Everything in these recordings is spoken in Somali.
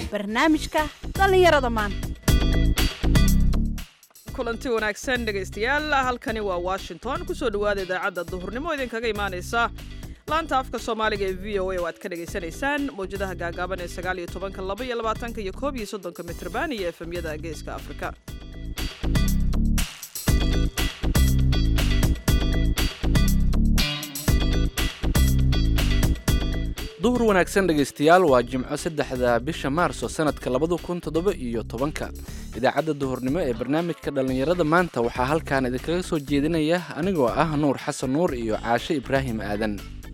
barnaamijka dhallinyarada maanta kulanti wanaagsan dhegaystayaal halkani waa washington kusoo dhowaada idaacadda duhurnimo idinkaga imaanaysa laanta afka soomaaliga ee v o a oo aad ka dhagaysanaysaan mawjadaha gaagaaban ee sagaal iyo tobanka laba iyo labaatanka iyo koob iyo soddonka mitrban iyo efemyada geeska afrika duhur wanaagsan dhegaystayaal waa jimco saddexda bisha maarso sanadka labada kun toddoba iyo tobanka idaacadda duhurnimo ee barnaamijka dhallinyarada maanta waxaa halkan idinkaga soo jeedinaya anigoo ah nuur xasan nuur iyo caashe ibraahim aadan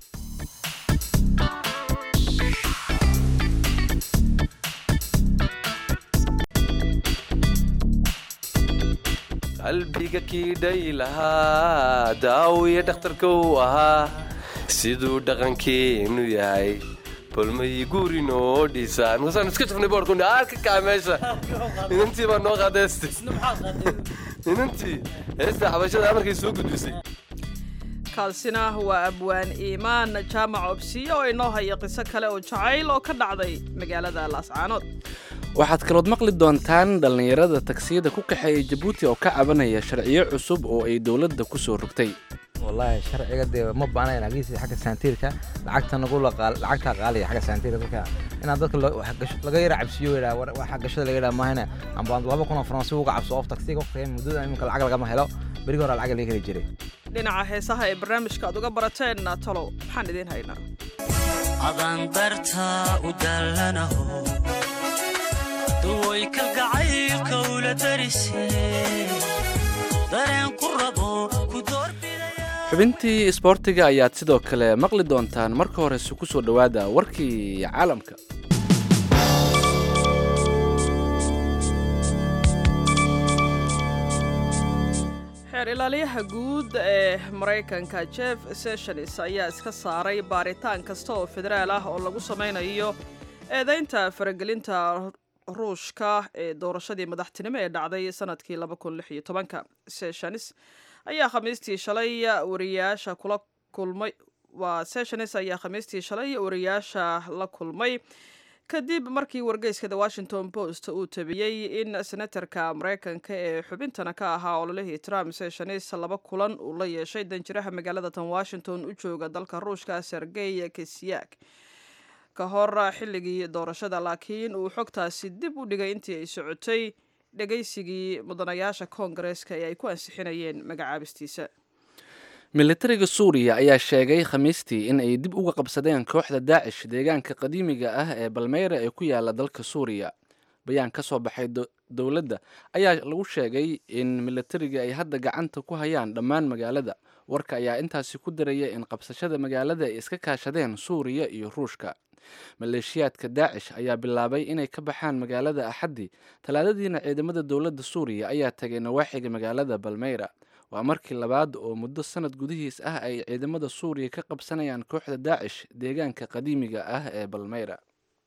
qalbiga kiidhay lahaa daawiya dhakhtarka uu ahaa siduu dhaqankeenu yahay balmay guuri noo dhisaan markaasaan iska jafnay boorkun arka kaa meesha inantii baa noo qadeystay inantii heesta xabashada markay soo gudbisay kaasina waa abwaan iimaan jaamac obsiye oo inoo haya qiso kale oo jacayl oo ka dhacday magaalada laascaanood waxaad kalood maqli doontaan dhallinyarada tagsiyada ku kaxeeya jabuuti oo ka cabanaya sharciyo cusub oo ay dowladda ku soo rogtay wallaahi sharciga dee ma baanayn agiisi xagga saantiirka lacagta nagu lacagtaa qaaliya xagga saantiirka dadka inaan dadka laga yara cabsiyo yidhaa waxa gashada laga yidhaa maahane amba laba kun oo faransi uga cabso of taksiga waqtiga muddada iminka lacag lagama helo berigi hore lacag laga heli jiray dhinaca heesaha ee barnaamijka aad uga barateen talow maxaan idiin haynaa adaan darta u dallanaho duway kalgacaylka ula darisay dareen ku rabo ku doorbidaya xubintii isboortiga ayaad sidoo kale maqli doontaan marka horese ku soo dhowaada warkii caalamka xeer ilaaliyaha guud ee maraykanka jeff sessions ayaa iska saaray baaritaan kasta oo federaal ah oo lagu samaynayo eedaynta faragelinta ruushka ee doorashadii madaxtinimo ee dhacday sanadkii sessions ayaa khamiistii shalay wariyaasha kula kulmay waa sessions ayaa khamiistii shalay wariyaasha la kulmay kadib markii wargeyska the washington post uu tabiyey in senatarka maraykanka ee xubintana ka ahaa ololihii trump sessions laba kulan uu la yeeshay danjiraha magaalada tan washington u jooga dalka ruushka sergey kisyak ka hor xilligii doorashada laakiin uu xogtaasi dib u dhigay intii ay socotay dhegaysigii mudanayaasha koongareeska ee ay ku ansixinayeen magacaabistiisa militariga suuriya ayaa sheegay khamiistii in ay dib uga qabsadeen kooxda daacish deegaanka qadiimiga ah ee balmeyra ee ku yaala dalka suuriya bayaan ka soo baxay dowladda ayaa lagu sheegay in militariga ay hadda gacanta ku hayaan dhammaan magaalada warka ayaa intaasi ku daraya in qabsashada magaalada ay iska kaashadeen suuriya iyo ruushka maleeshiyaadka daacish ayaa bilaabay inay ka baxaan magaalada axaddi talaadadiina ciidamada dowladda suuriya ayaa tagay nawaaxiga magaalada balmeyra waa markii labaad oo muddo sanad gudihiis ah ay ciidamada suuriya ka qabsanayaan kooxda daacish deegaanka qadiimiga ah ee balmeyra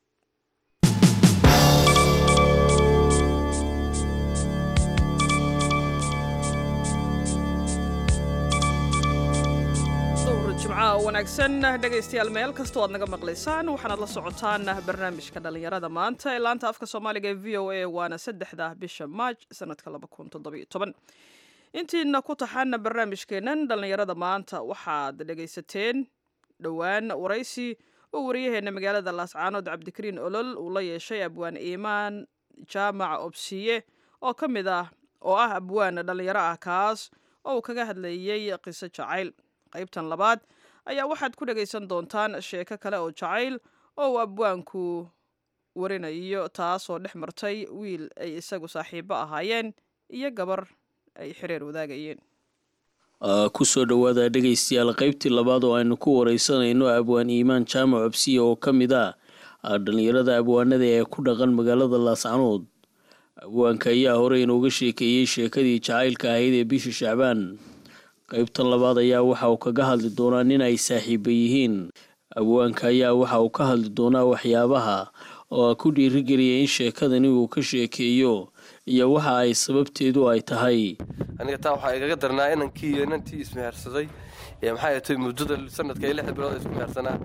jimcaha wanaagsan dhegaystayaal meel kastoo aad naga maqlaysaan waxaanaad la socotaan barnaamijka dhallinyarada maanta ee laanta afka soomaaliga ee v o a waana saddexda bisha maaj sanadka intiina ku taxaana barnaamijkeennan dhallinyarada maanta waxaad dhegaysateen dhowaan waraysi oo wariyaheenna magaalada laascaanood cabdikariin olol uu la yeeshay abwaan iimaan jaamac obsiye oo ka mid ah oo ah abwaan dhallinyaro ah kaas oo uu kaga hadlayey qiso jacayl qaybtan labaad ayaa waxaad ku dhegaysan doontaan sheeko kale oo jacayl oo uu abwaanku warinayo taasoo dhex martay wiil ay isagu saaxiibo ahaayeen iyo gabar ay xiriir wadaagayeen kusoo dhowaada dhegaystayaal qaybtii labaad oo aynu ku wareysanayno abwaan iimaan jaamac obsiya oo ka mid ah dhallinyarada abwaanada ee ku dhaqan magaalada laascanood abwaanka ayaa hore inooga sheekeeyey sheekadii jacaylka ahayd ee bishii shacbaan qaybtan labaad ayaa waxa uu kaga hadli doonaa nin ay saaxiiba yihiin abwaanka ayaa waxa uu ka hadli doonaa waxyaabaha oo ku dhiirigeliya in sheekadani uu ka sheekeeyo iyo waxa ay sababteedu ay tahay aniga taa waxaa igaga darnaa inankii iyo inantii ismehersaday ee maxay atay muddada sanadka iyo lixda bilood isku mehersanaa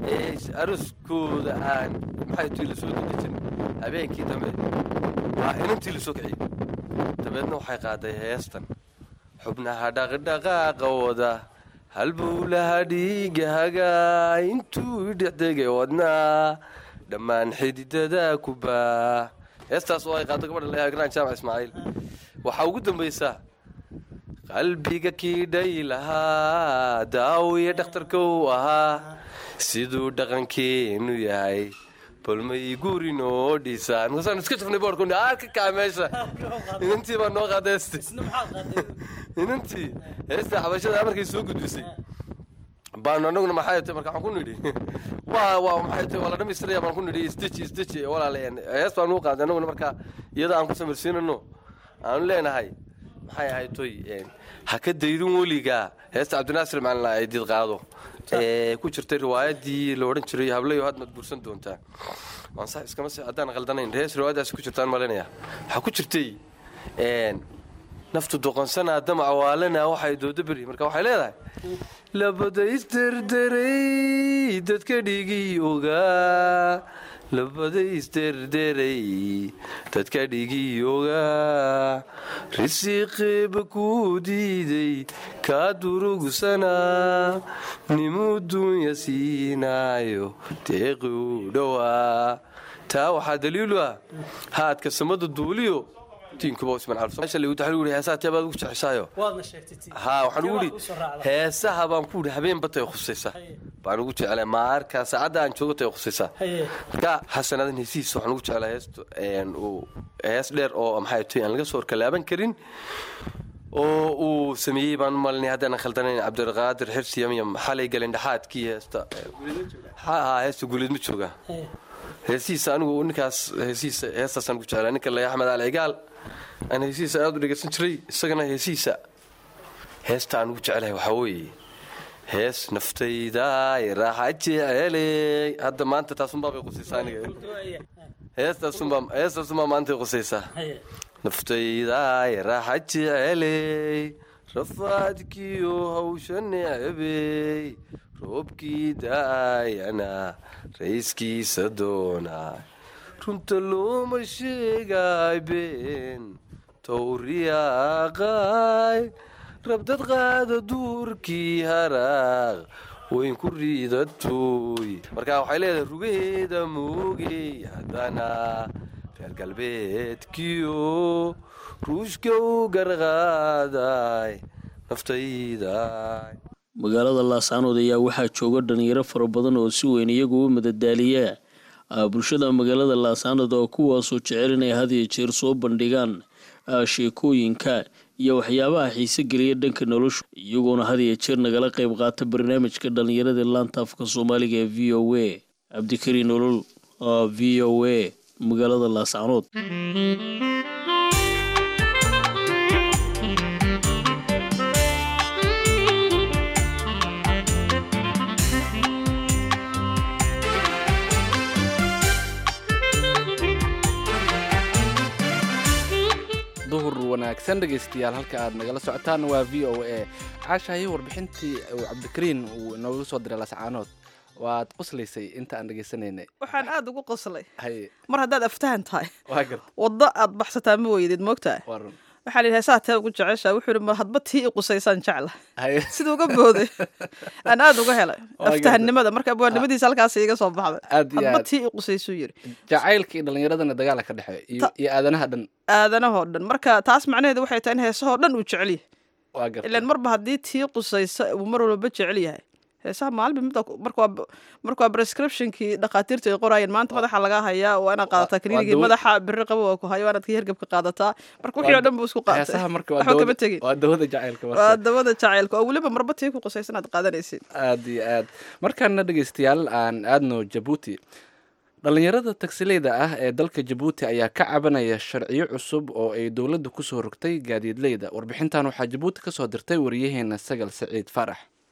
ee aroskooda aan maxay tii lasoo dedejin habeenkii dambe waa inantii lasoo kiciyey dabeedna waxay qaaday heestan xubnaha dhaqdhaqaaqa wada halbowlaha dhiigahaga intuu dhexdegay wadnaa dhammaan xididada ku baa heestaas oo ay qaado gabadha leeyahay grand jaamac ismaaciil waxaa ugu dambaysaa qalbiga kiidhay lahaa daawiya dhakhtarka uu ahaa siduu dhaqankeenu yahay balmay gurin oo dhisaan markaasaan iska jafnay boorkuni arka kaa meesha inantii baa noo qaada heesti inantii heesta xabashada markay soo gudbisay baanu anaguna maxay tahay marka waxaan ku nidhi waa waa maxay tahay waa la dhamaystiraya baan ku nidhi isdeji isdeji walaalayaan hees baan u qaaday anaguna marka iyada aan ku samirsiinano aanu leenahay maxay ahayd toy ha ka daydin weligaa heesta cabdinaasir macalin ay did qaado ee ku jirtay riwaayadii la odhan jiray hablayo had mad guursan doontaa waan sax iskama si haddaan qaldanayn hees riwaayadaasi ku jirtaan malinaya waxaa ku jirtay naftu doqonsanaa damac waalana waxay dooda beri marka waxay leedahay labada isderderay dadka dhigi ogaa labada isderderay dadka dhigi ogaa risiiqeeba kuu diiday kaa durugsanaa nimuu duunya siinaayo deeqi u dhowaa taa waxaa daliilu ah haadka samada duuliyo heesahateebaad ugu jeceshaayo haa waxaan ugu idhi heesaha baan ku idhi habeen batay khusaysa baan ugu jeclaa maarkaa saacadda aan joogo tay khusaysaa marka xasanadan heesihiisa waxaan ugu jeclaa heesto hees dheer oo maxay tahay aan laga soo horkalaaban karin oo uu sameeyey baan u malinay haddaanan khaldanayn cabdiraqaadir xirsi yamyam xalay galindhaxaadkii heesta haa heesta guuleed ma jooga heesihiisa anigu ninkaas heesihiisa heestaasaan ugu jeclaa ninka laya axmed ali cigaal aan heesihiisa aad u dhegaysan jiray isagana heesihiisa heesta aan ugu jeclahay waxaa weeye hees naftayda raaxa jeceley hadda maanta taasunbaa bay qusaysaa aniga heestaasunbaa heestaasunbaa maantay qusaysaa naftayda raaxa jeceley rafaadkiyo hawsha necbey roobkii daayana rayskiisa doonaa runta looma sheegaay been towriyaaqaay rabdad qaada duurkii haraaq weyn ku riidatuuy markaa waxay leedahay rugaheeda moogey haddana reer galbeedkiyo ruushka u garqaaday naftayday magaalada laascaanood ayaa waxaa jooga dhalinyaro fara badan oo si weyn iyagu u madadaaliya bulshada magaalada laascaanood oo kuwaasoo jecel inay had iyo jeer soo bandhigaan sheekooyinka iyo waxyaabaha xiise geliya dhanka nolosha iyagoona had iyo jeer nagala qayb qaata barnaamijka dhalinyarada laanta afka soomaaliga ee v o a cabdikariin nolol v o a magaalada laascaanood duhur wanaagsan dhegaystayaal halka aad nagala socotaan waa v o a caashahii warbixintii uu cabdikariin uu inoogu soo diray lascaanood waad qoslaysay inta aan dhegaysanaynay waxaan aad ugu qoslay haye mar haddaad aftahan tahay waa garta waddo aad baxsataa ma weydid moogtaa waa run waxaa la yidhi heesaha tee ugu jeceshaa wuxuu yidhi ma hadba tii i qusaysaan jecla haye siduu uga booday aan aad uga helay Waa aftahannimada marka abwaannimadiisa halkaas iga soo baxday aad iyo hadba aad tii i qusaysuu yidhi jacaylka iyo dhallinyaradana dagaala ka dhexeeya iyo Ta- iyo aadanaha dhan aadanahoo dhan marka taas macnaheedu waxay tahay in heesahoo dhan uu jecel yahay waa garta ilaan marba haddii tii qusaysa uu mar walba jecel yahay heesaha maalinba midda marka waa marka waa prescriptionkii dhakhaatiirtu ay qoraayeen maanta madaxa lagaa hayaa waa inaad qaadataa kaniinigii dawo- madaxa biri qabo waa ku hayo waa inaad kii hergebka qaadataa marka wixii oo dhan buu isku qaatay heesaha marka waa waxba kama dawada tegin waa dawada jacaylka marka waa dawada jacaylka oo weliba marba tii ku qusaysan aad qaadanaysid aad iyo aad markaana dhegaystayaal aan aadno jabuuti dhallinyarada tagsileyda ah ee dalka jabuuti ayaa ka cabanaya sharciyo cusub oo ay dowladda kusoo rogtay gaadiidleyda warbixintan waxaa jabuuti kasoo dirtay wariyaheena sagal saciid faarax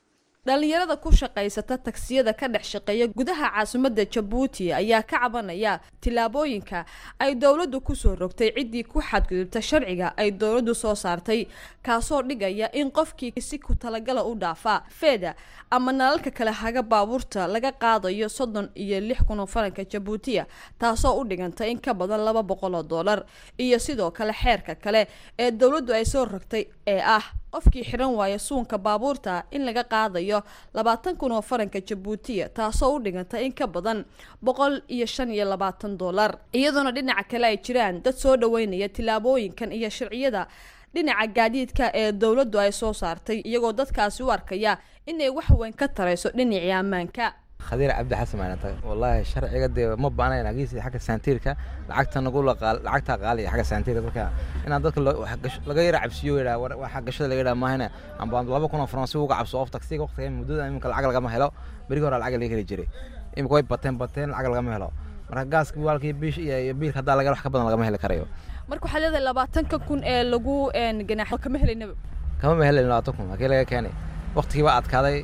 dhalinyarada ku shaqaysata tagsiyada ka dhex shaqeeya gudaha caasimadda jabuuti ayaa ka cabanaya tillaabooyinka ay dowladdu kusoo rogtay ciddii ku xadgudubta sharciga ay dowladdu soo saartay kaasoo dhigaya in qofkii si ku talagala u dhaafaa feeda ama nalalka kale haga baabuurta laga qaadayo soddon iyo lix kun oo faranka jabuutiya taasoo u dhiganta in ka badan laba boqol oo dollar iyo sidoo kale xeerka kale ee dowladdu ay soo rogtay ee ah qofkii xiran waaya suunka baabuurta in laga qaadayo labaatan kun oo faranka jabuutiya taasoo u dhiganta in ka badan boqol iyo shan iyo labaatan dollar iyadoona dhinaca kale ay jiraan dad soo dhaweynaya tillaabooyinkan iyo sharciyada dhinaca gaadiidka ee dowladdu ay soo saartay iyagoo dadkaasi u arkaya inay wax weyn ka tarayso dhinacii ammaanka khadiir cabdi xasan maanata wallaahi sharciga dee ma baanayn agiisi xagga saantiirka lacagta nagu laqaal lacagta qaaliya xagga saantiirka dadka inaan dadka lo- wax gash- laga yara cabsiyo yidhaa war waxa gashada laga yidhaa maahane amba laba kun oo faransi uga cabso of taksiga waqtiga muddada iminka lacag lagama helo berigi hore lacag laga heli jiray iminka way bateen bateen lacag lagama helo marka gaaska waalkii biish iyo iyo biilka haddaa laga wax ka badan lagama heli karayo marka waxaa leedahay labaatanka kun ee lagu ganaaxo kama helaynaba kama ma helin labaatan kun halkii laga keenay waqtigii baa adkaaday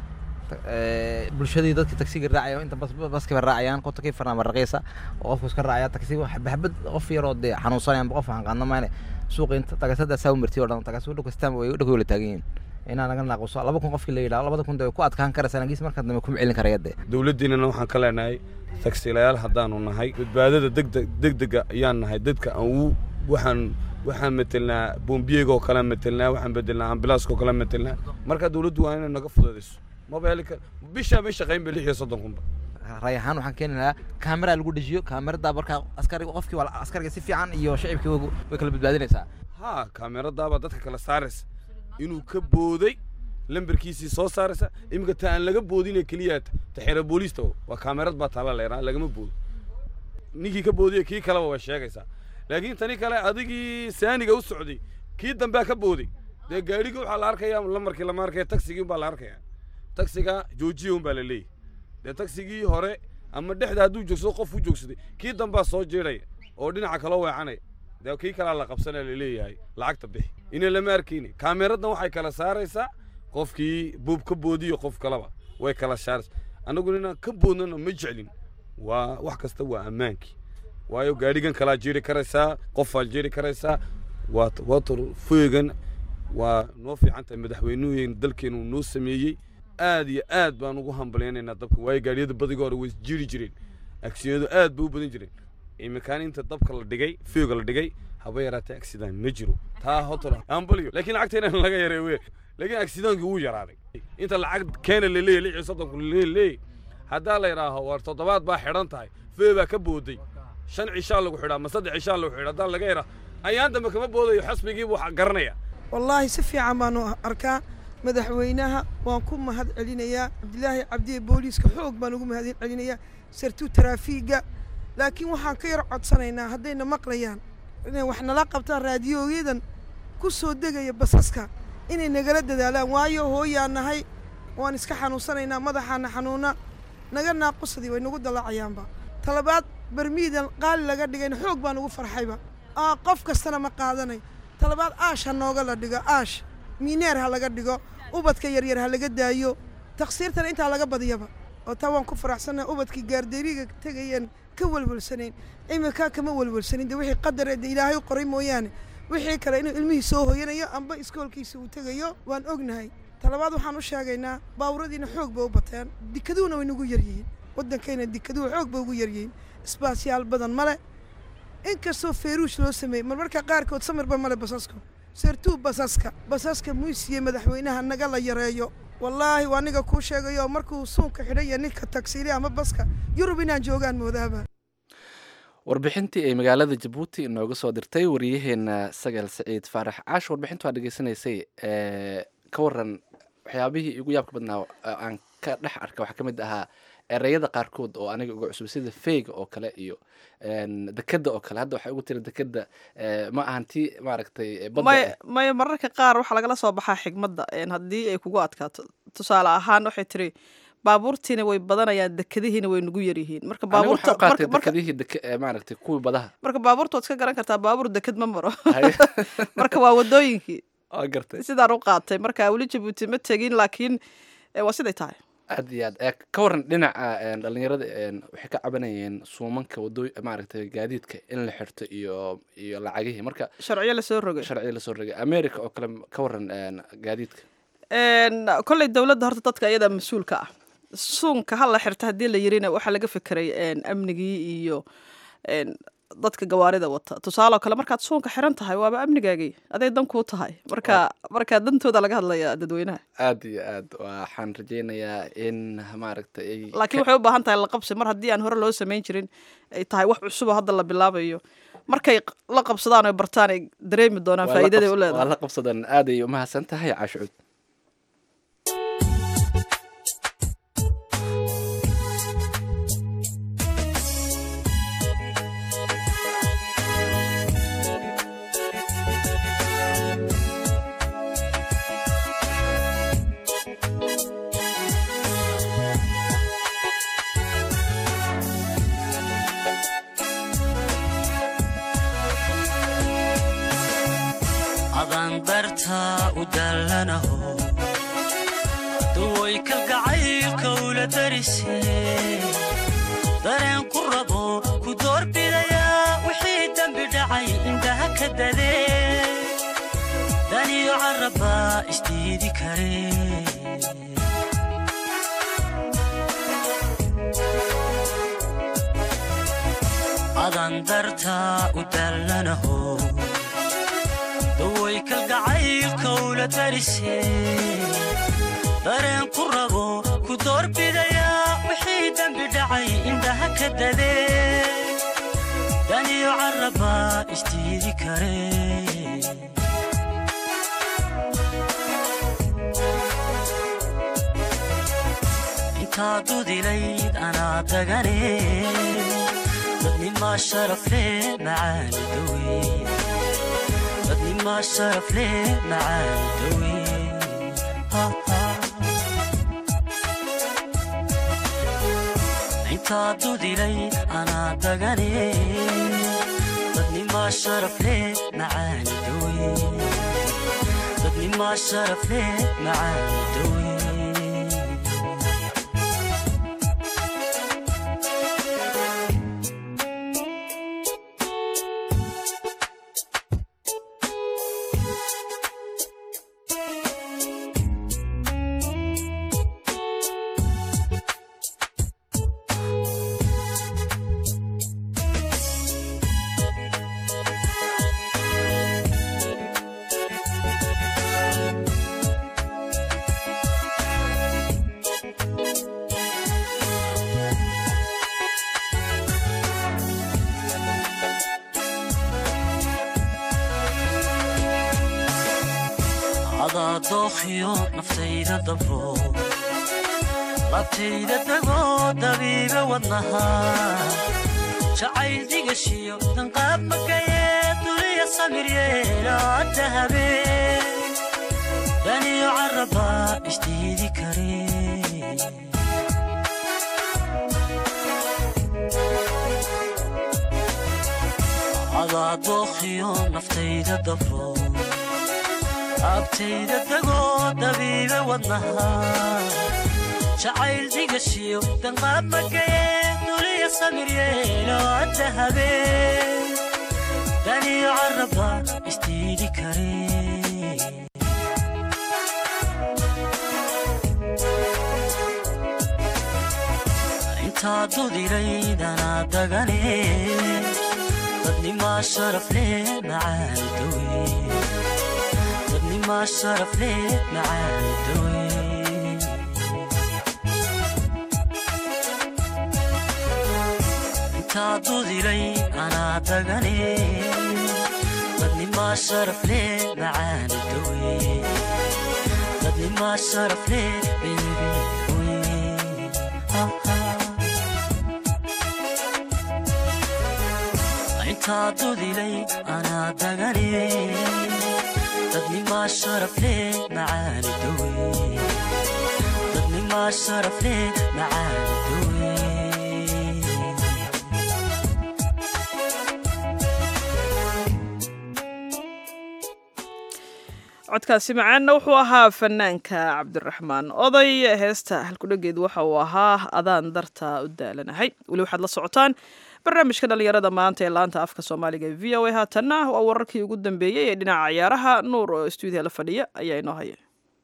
eh, bulshadii dadkii taksiga raacaya inta bas baskiba raacayaan kontonkii farnaama raqiisa oo qofku iska raacaya taksiga xabad qof yaroo dee xanuunsanaya amba qof aan qaadna maane suuqa inta tagasada saa u martiy oo dhan tagas u dhukastaan way dhulka wala taagan yihiin inaa naga naaquso laba kun qofkii la yidhaha labada kun dee way ku adkaan karaysaa nagiis marka dambe kuma celin karaya dee dowladdiinana waxaan ka leenahay tagsiilayaal haddaanu nahay badbaadada degdeg degdega ayaan nahay dadka aan u waxaan waxaan metelnaa bombiyega oo kale metelnaa waxaan bedelnaa ambilaaska oo kale metelnaa marka dowladdu waa inay naga fududayso maba heli kar bishaa may shaqayn ba lix iyo soddon kunba ray ahaan waxaan keeni lahaa kaamera lagu dhejiyo kaamerada markaa askariga qofkii waa askariga si fiican iyo shacibkii way way kala badbaadinaysaa haa kaameradaabaa dadka kala saaraysa inuu ka booday lambarkiisii soo saaraysa iminka ta aan laga boodine keliya ta xeera booliista waa kaamerad baa taala leeraa lagama boodo ninkii ka boodiye kii kaleba way sheegaysaa laakiin tani kale adigii saaniga u socday kii dambea ka booday dee gaadhigii waxaa la arkaya lamarkii lama arkaya tagsigii unbaa la arkaya tagsiga joojiya unbaa la leeyahy dee tagsigii hore ama dhexda hadduu joogsado qof u joogsaday kii dambaa soo jeedhaya oo dhinaca kaloo weecanaya dee kii kalaa la qabsanaya la leeyahay lacagta bixi ina lama arkayni kaameradan waxay kala saaraysaa qofkii buub ka boodiyo qof kaleba way kala saaraysaa annagu inaan ka boodnana ma jeclin waa wax kasta waa ammaankii waayo gaadhigan kalaa jeeri karaysaa qofaa jeeri karaysaa waa water foegan waa noo fiican tahay madaxweynuheen dalkeenu noo sameeyey aad iyo aad baan ugu hambalyaynaynaa dabka waayo gaadhiyada badiga hore way jiri jireen aksiyadu aad bay u badan jireen iminkaan inta dabka la dhigay foega la dhigay haba yaraatee accident ma jiro taa hotor ambalyo laakiin lacagteena laga yaray wey laakiin accidentki wuu yaraaday inta lacag keena la leeyahy lix iyo soddonku leeyahy haddaa la yidhaaho war toddobaad baa xidhan tahay fee baa ka booday shan cishaa lagu xidhaa ma saddex cishaa lagu xidhaa haddaa laga yidhaa ayaan dambe kama boodayo xasbigii buu garanaya wallaahi si fiican baanu arkaa madaxweynaha waan ku mahad celinayaa cabdilaahi cabdiye booliiska xoog baan ugu mahad celinayaa sartuu taraafiiga laakiin waxaan ka yar codsanaynaa haddayna maqlayaan inay wax nala qabtaan raadiyooyadan ku soo degaya basaska inay nagala dadaalaan waayo hooyaan nahay waan iska xanuunsanaynaa madaxaana xanuuna naga naaqusadii way nagu dalacayaanba talabaad barmiidan qaali laga dhigayna xoog baan ugu farxayba aa qof kastana ma qaadanay talabaad aash ha nooga la dhigo aash miineer ha laga dhigo ubadka yaryar ha laga daayo taksiirtana intaa laga badiyaba oo taa waan ku faraxsannahay ubadkii gaarderiga tegayeen ka welwelsanayn iminkaa kama welwelsanin de wixii qadareeda ilaahay u qoray mooyaane wixii kale inuu ilmihii soo hoyanayo amba iskoolkiisa uu tegayo waan ognahay talabaad waxaan u sheegaynaa baawuradiina xoog bay u bateen dikaduhuna way nagu yaryihiin waddankayna dikaduhu xoog bay ugu yaryihiin isbaasyaal badan male inkastoo feeruush loo sameeyey marmarka qaarkood samirba male basaska sertuu basaska basaska muisiye madaxweynaha naga la yareeyo wallaahi waa aniga kuu sheegayo markuu suunka xidhaya ninka tagsiili ama baska yurub inaan joogaan moodaaba warbixintii ay magaalada jabuuti inooga soo dirtay wariyaheena sagaal saciid faarax caash warbixinta waa dhegeysanaysay ka waran waxyaabihii igu yaabka badnaa aan ka dhex arka waxaa ka mid ahaa ereyada qaarkood oo aniga uga cusub sida feyga oo kale iyo dekeda oo kale hadda waxaa ugu tira dekeda ma ahan tii maaragtay may may mararka qaar waxaa lagala soo baxaa xigmadda haddii ay kugu adkaato tusaale ahaan waxay tiri baabuurtiina way badanayaan dekadihiina way nugu yaryihiin marka baabuurta qaatay dekadihii dek maaragtay kuwii badaha marka baabuurta waad iska garan kartaa baabuur deked ma maro marka waa wadooyinkii waa gartay sidaan u qaatay marka weli jabuuti ma tegin laakiin ee waa siday tahay aad iyo aad ee ka waran dhinaca een, dhalinyarada een, waxay ka cabanayeen suumanka wadooy maaragtay gaadiidka in la xirto iyo iyo lacagihii marka sharciyo lasoo rogay sharciya lasoo rogay america oo kale ka waran een, gaadiidka Een, kolley dowladda horta dadka iyada mas-uulka ah suunka ha la xirta haddii la yirina waxaa laga fekeray een, amnigii iyo een, dadka gawaarida wata tusaale oo kale markaad suunka xiran tahay waaba amnigaagii aday dan kuu tahay marka marka dantooda laga hadlaya dadweynaha aad iyo aad waxaan rajaynayaa in maaragtay ay laakiin waxay u baahan tahay la qabsi mar haddii aan hore loo samayn jirin ay tahay wax cusub oo hadda la bilaabayo markay q- la qabsadaan oy bartaan ay dareemi doonaan waa la faa'iidaday u qabs- waa leedahay la qabsadan aaday umahadsan tahay caashucuud adaan dartaa u dallanaho duway kalgacaylka ula darisee dareen ku rabo ku doorbidayaa wixii dembi dhacay indhaha ka dadee daniyo carrabbaa isdiidi karee adaan dartaa u dallanaho daway kalgacaylka ula darisee dareen ku rabo ku doorbidayaa wixii dembi dhacay indhaha ka dadee daniyo carrabbaa isdiidi karee intaa dudilayd anaa dagane dadnimaa sharaf leh macaani dawe dadnimaa sharaf leh macaani dawe intaa dudilayd anaa dagane dadnimaa sharaf leh macaani dawe dadnimaa sharaf leh macaani dawe adaa dookhiyo naftayda dabro labtayda dagoo dabiiba wadnaha jacayl digashiyo danqaab makayee duliya samir yeelaada habeen daniyo carrabbaa isdiidi karee adaa dookhiyo naftayda dabro abtayda dagoo dabiiba wadnaha jacayl digashiyo danqaab makayee duliya samir yeelo adda habeen daniyo carrabbaa isdiidi karee intaa dudilaydanaa dagane dadnimaa sharaf leh macaani dawe dadnimaa sharaf leh macaani dawe intaa dudilay anaa dagane dadnimaa sharaf leh macaani dawe dadnimaa sharaf leh bebi intaa dudilay anaa dagane dadnimaa sharaf leh macaani dawe dadnimaa sharaf leh macaani dawe codkaasi macaanna wuxuu ahaa fanaanka cabdiraxmaan oday heesta halkudhageed waxa uu ahaa adaan darta u daalanahay weli waxaad la socotaan barnaamijka dhallinyarada maanta ee laanta afka soomaaliga ee v o a haatanna waa wararkii ugu dambeeyey ee dhinaca ciyaaraha nuur oo stuudiya la fadhiya ayaa inoo haya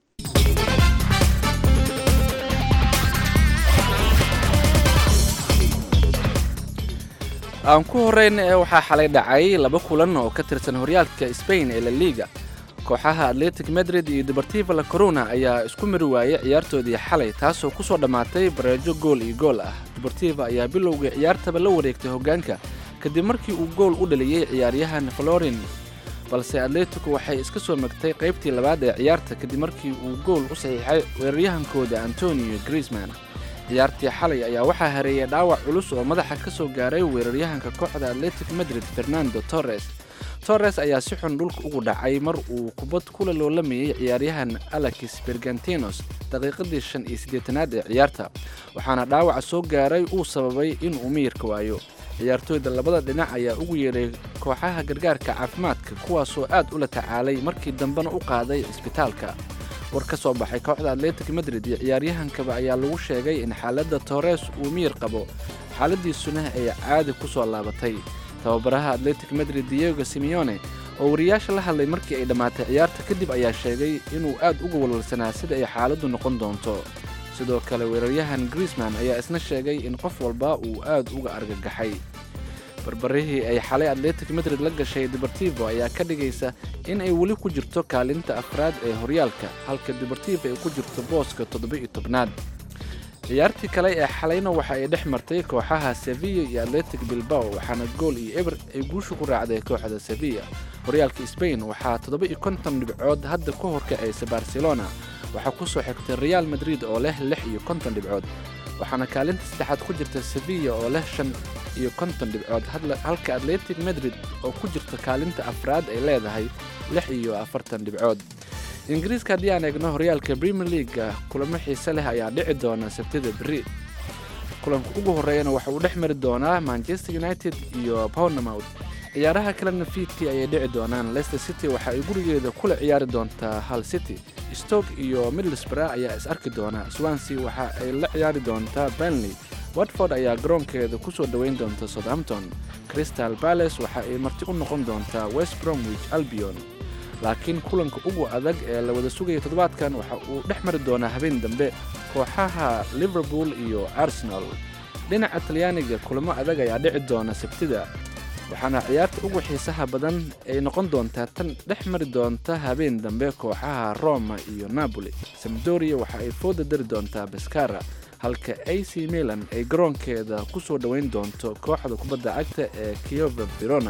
aan ku horeyna ee waxaa xalay dhacay laba kulan oo ka tirsan horyaalka Spain ee La Liga kooxaha Athletic Madrid iyo Deportivo La Corona ayaa isku mari waayay ciyaartoodii xalay taasoo ku soo dhammaatay bareejo gool iyo gool ah Deportivo ayaa bilowgii ciyaartaba la wareegtay hoggaanka kadib markii uu gool u dhaliyey ciyaaryahan Florin balse Atletico waxay iska soo magtay qaybtii labaad ee ciyaarta kadib markii uu gool u saxiixay weeraryahankooda Antonio Griezmann ciyaartii xalay ayaa waxaa hareeyay dhaawac culus oo madaxa ka soo gaaray weeraryahanka kooxda Athletic Madrid Fernando Torres Torres ayaa si xun dhulka ugu dhacay mar uu kubad kula loolamayay ciyaaryahan Alexis Bergantinos daqiiqadii shan iyo siddeetanaad ee ciyaarta waxaana dhaawaca soo gaaray uu sababay in uu miyirka waayo ciyaartooyda labada dhinac ayaa ugu yeedhay kooxaha gargaarka caafimaadka kuwaasoo aad ula tacaalay markii dambena u qaaday cisbitaalka war ka soo baxay kooxda atletic madrid iyo ciyaaryahankaba ayaa lagu sheegay in xaaladda torres uu miyir qabo xaaladiisuna ay caadi ku soo laabatay tababaraha atletic madrid diego simeone oo wariyaasha la hadlay markii ay dhammaatay ciyaarta kadib ayaa sheegay inuu aad uga walwalsanaa sida ay xaaladdu noqon doonto sidoo kale weeraryahan griezman ayaa isna sheegay in qof walba uu aad uga argagaxay barbarihii ay xalay atletic madrid la gashay deportivo ayaa ka dhigaysa in ay weli ku jirto kaalinta afraad ee horyaalka halka deportivo ay ku jirto booska toddoba-iyo tobnaad ciyaartii kale ee xalayna waxa ay dhex martay kooxaha sevilla iyo atletic bilbao waxaana gool iyo eber ay guusha ku raacday kooxda sevilla horyaalka sbain waxaa toddoba-iyo konton dhibcood hadda ka horkacaysa barcelona waxaa ku soo xigtay real madrid oo leh lix iyo konton dhibcood waxaana kaalinta saddexaad ku jirta sevilla oo leh shan iyo konton dhibcood halka atletic madrid oo ku jirta kaalinta afraad ay leedahay lix iyo afartan dhibcood ingiriiska haddii aan eegno horyaalka premier leaga kulamo xiise leh ayaa dhici doona sabtida beri kulanka ugu horreeyana waxa uu dhex mari doonaa manchester united iyo bournemouth ciyaaraha kalena fiidkii ayay dhici doonaan leicester city waxa ay gurigeeda kula ciyaari doontaa hal city stoke iyo middlesbrough ayaa is arki doona swansea waxa ay la ciyaari doontaa burnley watford ayaa garoonkeeda ku soo dhoweyn doonta southampton crystal palace waxa ay marti u noqon doontaa west bromwich albion laakiin kulanka ugu adag ee la wada sugaya toddobaadkan waxa uu dhex mari doonaa habeen dambe kooxaha liverpool iyo arsenal dhinaca talyaaniga kulamo adag ayaa dhici doona sabtida waxaana ciyaarta ugu xiisaha badan ay noqon doontaa tan dhex mari doonta habeen dambe kooxaha roma iyo napoli samdoria waxa ay fooda dari doontaa baskara halka a c milan ay garoonkeeda ku soo dhoweyn doonto kooxda kubadda cagta ee kiova verona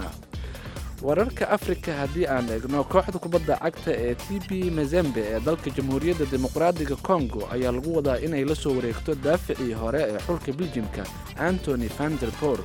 wararka afrika haddii aan eegno kooxda kubadda cagta ee t b mazembe ee dalka jamhuuriyadda dimuqraadiga congo ayaa lagu wadaa inay la soo wareegto daaficii hore ee xulka biljimka antony vanderpor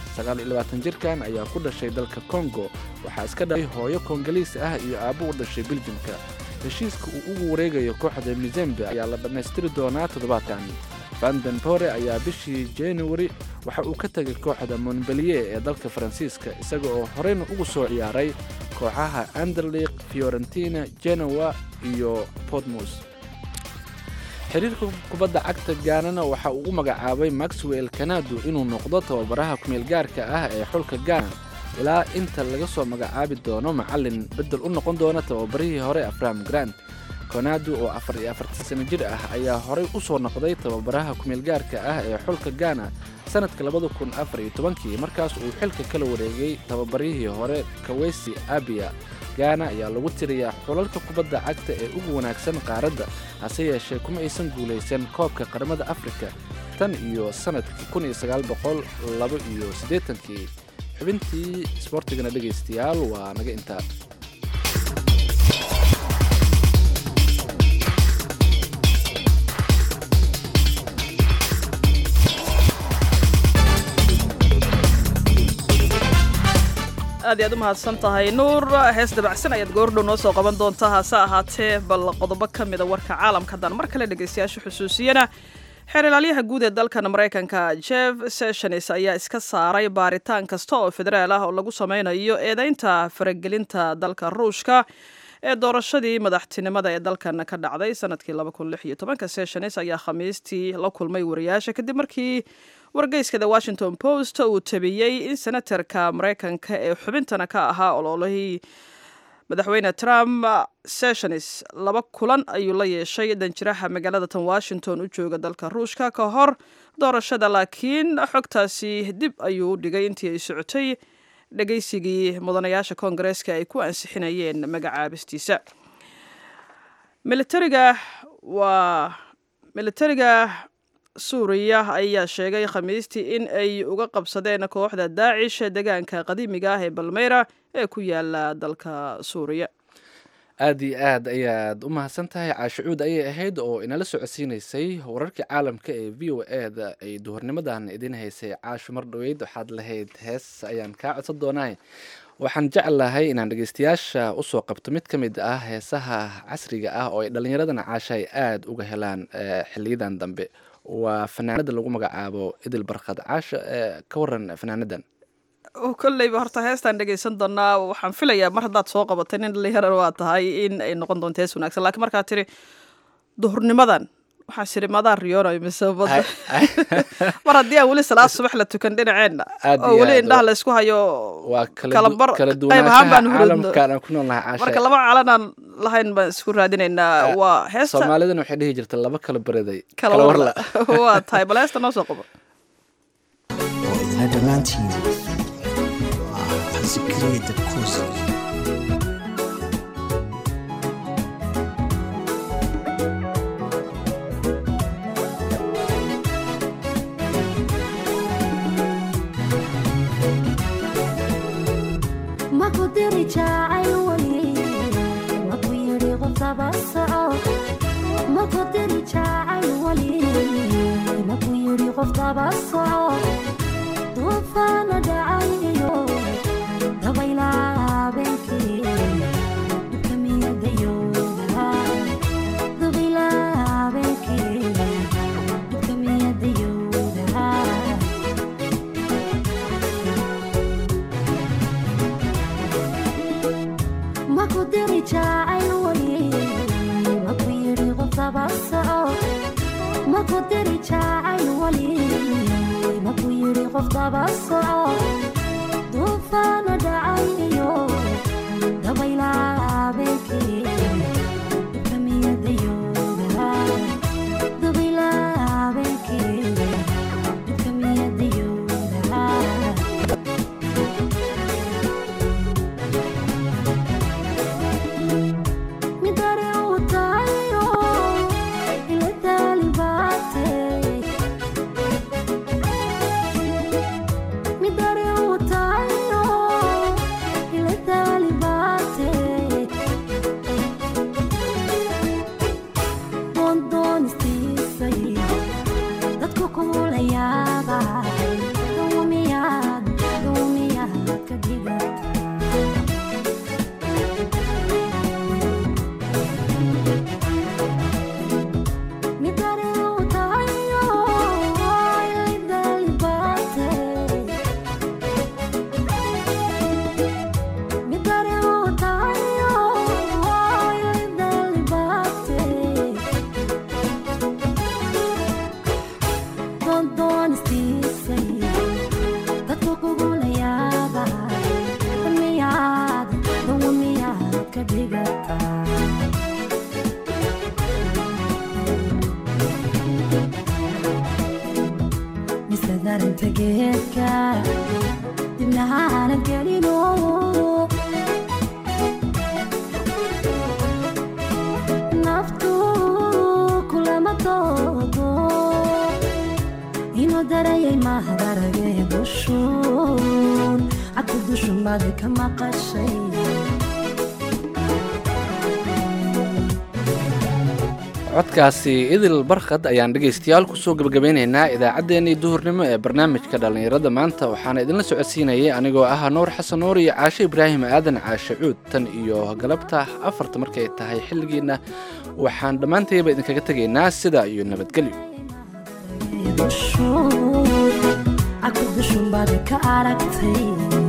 jirkan ayaa ku dhashay dalka congo waxaa iska dhalay hooyo kongoliis ah iyo aabbo u dhashay biljimka heshiiska uu ugu wareegayo kooxda mizembe ayaa la dhammaystiri doonaa toddobaadkan vandenpore ayaa bishii januari waxa uu ka tegay kooxda montbelier ee dalka faransiiska isaga oo horeyna ugu soo ciyaaray kooxaha anderliq fiorentina genoa iyo portmus xiriirka kubadda cagta gaanana waxa uu u magacaabay maxwell kanado inuu noqdo tababaraha kumeelgaarka ah ee xulka gaana ilaa inta laga soo magacaabi doono macallin beddel u noqon doona tababarihii hore afram grant konado oo afar iyo afartan sano jir ah ayaa horey u soo noqday tababaraha kumeelgaarka ah ee xulka gaana sanadka labada kun afar iyo tobankii markaas uu xilka kala wareegay tababarihii hore kawesi abia gaana ayaa lagu tiriyaa xulalka kubadda cagta ee ugu wanaagsan qaaradda hase yeeshee kuma aysan guulaysan koobka qaramada afrika tan iyo sannadkii kun iyo sagaal boqol laba iyo siddeetankii xubintii isboortigana dhegaystayaal waa naga intaa aad iy aad u mahadsan tahay nuur hees dabacsan ayaad goordhow noo soo qaban doontaa hase ahaatee bal qodobo ka mida warka caalamka haddaan mar kale dhegaystayaasha xusuusiyana xeer ilaalyaha guud ee dalkan maraykanka jeff sessions ayaa iska saaray baaritaan kasta oo federaal ah oo lagu sameynayo eedeynta faragelinta dalka ruushka ee doorashadii madaxtinimada ee dalkan ka dhacday sanadkii sessions ayaa khamiistii la kulmay wariyaasha kadib markii wargeyska the washington post uu tabiyey in senatarka maraykanka ee xubintana ka ahaa ololihii madaxweyne trump sessions laba kulan ayuu la yeeshay danjiraha magaalada tan washington u jooga dalka ruushka ka hor doorashada laakiin xogtaasi dib ayuu u dhigay intii ay socotay dhegeysigii mudanayaasha koongareeska ay ku ansixinayeen magacaabistiisa militariga waa militariga suuriya ayaa sheegay khamiistii in ay uga qabsadeen kooxda daacish deegaanka qadiimiga ah ee balmeyra ee ku yaala dalka suuriya aad iyo aad ayaad u mahadsan tahay caashicuud ayay ahayd oo inala socodsiinaysay wararkii caalamka ee v o e da ay duhurnimadan idin haysay caasho mar dhoweyd waxaad lahayd hees ayaan kaa codsan doonaa waxaan jeclahay inaan dhegeystayaasha usoo qabto mid ka mid ah heesaha casriga ah oo ay dhallinyaradana caasha ay aada uga helaan xiliyadan dambe waa fanaanada lagu magacaabo idil barkad caasha ka waran fanaanadan kolleyba horta heestaan dhegeysan doonaa waxaan filayaa mar haddaad soo qabatay nin dhalinyarana waa tahay in ay noqon doonto hees wanaagsan lakiin markaad tiri duhurnimadan waxaan siri madaa riyoonayo mise badda mar haddii aan weli salaad subax la tukan dhinaceenna oo weli indhaha la isku hayo waa kalabar kala qayb ahaan baan duwanaanshaha hurudno caalamkaan aan ku noolnahay caasha marka laba calanaan lahayn baan isku raadinaynaa waa heesta soomaalidana waxay dhihi jirta laba kala baraday kala warla waa tahay bal heesta noo soo qabo oo idina dhammaantiin waa xasikriya dabkuusa maku diri jacayl weli maku yidhi qofdaba soco maku diri jacayl weli maku yidhi qofdaba soco duufaana dhacay iyo dabayla habeenkii dhibka miyadayooda dabayla habeenkii dhibka miyadayooda maku diri jacayl weli maku yidhi qofdaba soco maku diri jacayl weli maku yidhi qofdaba soco duufaana dhacay iyo dabayla habeenkii dhibka miyadayooda dabayla habeenkii dhibka miyadayooda midare uu tahayo ila taalibaate midare uu tahayo ila taalibaate doondoonistiisay dadku kula yaaba dawmiyaad dawmiyaad ka dhigata midare uu tahayo ilidalibaate midare uu tahayo ilidalibaate doondoonistiisay dadku kugula yaaba damiyaad dawmiyaad ka dhigataa mise darinta geedka dibna aanad gelino naftu kulama doodo inuu darayay mahdarage dushun cadku dushumadi ka maqashay codkaasi idil barkhad ayaan dhegaystayaal kusoo gebagabeynaynaa idaacaddeenii duhurnimo ee barnaamijka dhallinyarada maanta waxaana idinla socodsiinayay anigoo ah nuur xasan nuur iyo caashe ibraahim aadan caashe cuud tan iyo galabta afarta markay tahay xilligiinna waxaan dhammaantayba idinkaga tegaynaa sidaa iyo nabadgelyo dushun cadku dushumadi ka aragtay